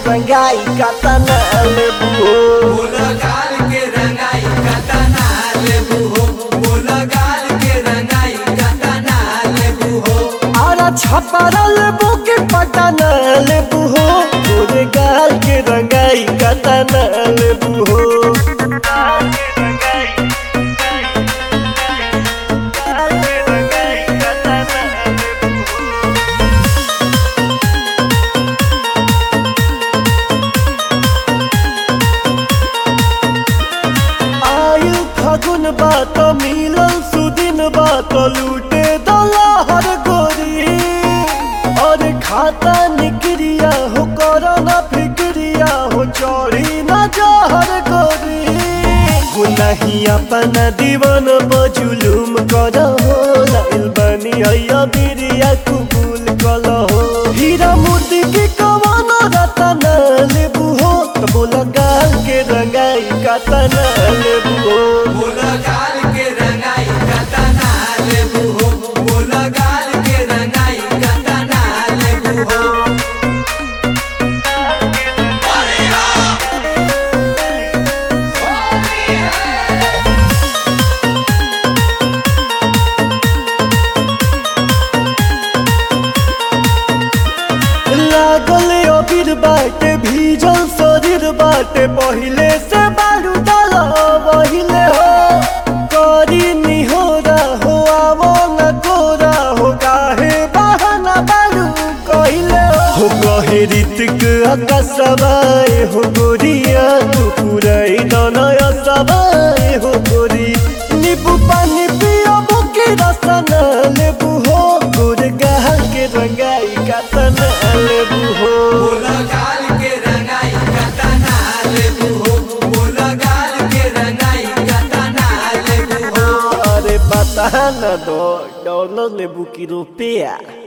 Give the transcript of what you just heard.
रंगाई कतना लेबू हो बोल गाल के रंगाई कतना लेबू हो बोल गाल के रंगाई कतना लेबू हो आरा छपरा लेबू के पटना लेबू हो तोरे गाल के रंगाई कतना लेबू हो आयु फागुन बात मिलल सुदिन बात लूटे दलहर गोरी और खाता निक्रिया हो करना फिक्रिया हो चोरी न जहर गोरी गुनाही अपना दीवन बजुलुम कर हो लाइल बनी अया बिरिया कुबुल कल हो हीरा मोती के कवन रतन लेबू हो तो बोला गाल के रंगाई कतन लेबू हो बोल गाल के रंगाई कतना लेबू हो बोल गाल के रंगाई कतना लेबू हो लागल अबीर बाटे भीजल शरीर बाटे पहिले से बारू डाल पहिले हो करी निहोरा हो आवो न कोरा हो काहे बहाना बारू कहिले हो कहे ऋतिक आकाशवाए हो गोरिया तू पुराई दनय सवाए हो गोरी नींबू पानी पियो बुकी रसन लेबू हो गोर गाल के रंगाई कतन लेबू हो बोल गाल के रंगाई कतना लेबू हो बोल गाल के रंगाई कतना लेबू हो अरे बता न दो डॉलर लेबू की रुपया